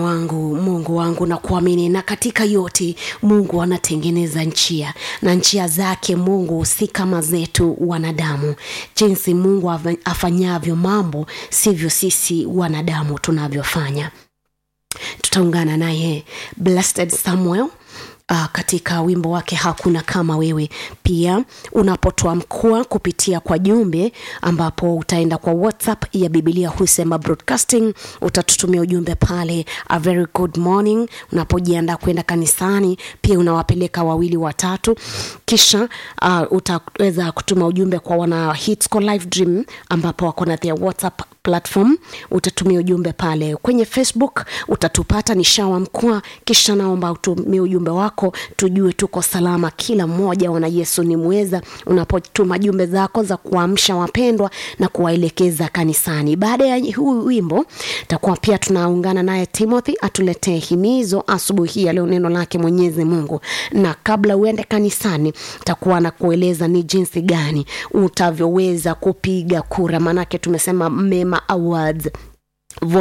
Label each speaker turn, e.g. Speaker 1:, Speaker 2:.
Speaker 1: wangu mungu wangu na kuamini na katika yote mungu anatengeneza njia na njia zake mungu si kama zetu wanadamu jinsi mungu afanyavyo mambo sivyo sisi wanadamu tunavyofanya tutaungana naye blessed samuel uh, katika wimbo wake hakuna kama wewe pia unapotoa mkua kupitia kwa jumbe ambapo utaenda kwa whatsapp ya bibilia husema broadcasting utatutumia ujumbe pale a very good morning unapojiandaa kwenda kanisani pia unawapeleka wawili watatu kisha uh, utaweza kutuma ujumbe kwa wana hitsco live dream ambapo wako na their whatsapp platform utatumia ujumbe pale kwenye facebook utatupata ni shawa mkwa kisha naomba utumie ujumbe wako tujue tuko salama kila mmoja wana yesu ni mweza unapotuma jumbe zako za kuamsha wapendwa na kuwaelekeza kanisani baada ya huu wimbo takuwa pia tunaungana naye timothy atuletee himizo asubuhi hii ya leo neno lake mwenyezi mungu na kabla uende kanisani takuwa na kueleza ni jinsi gani utavyoweza kupiga kura maanake tumesema mema awards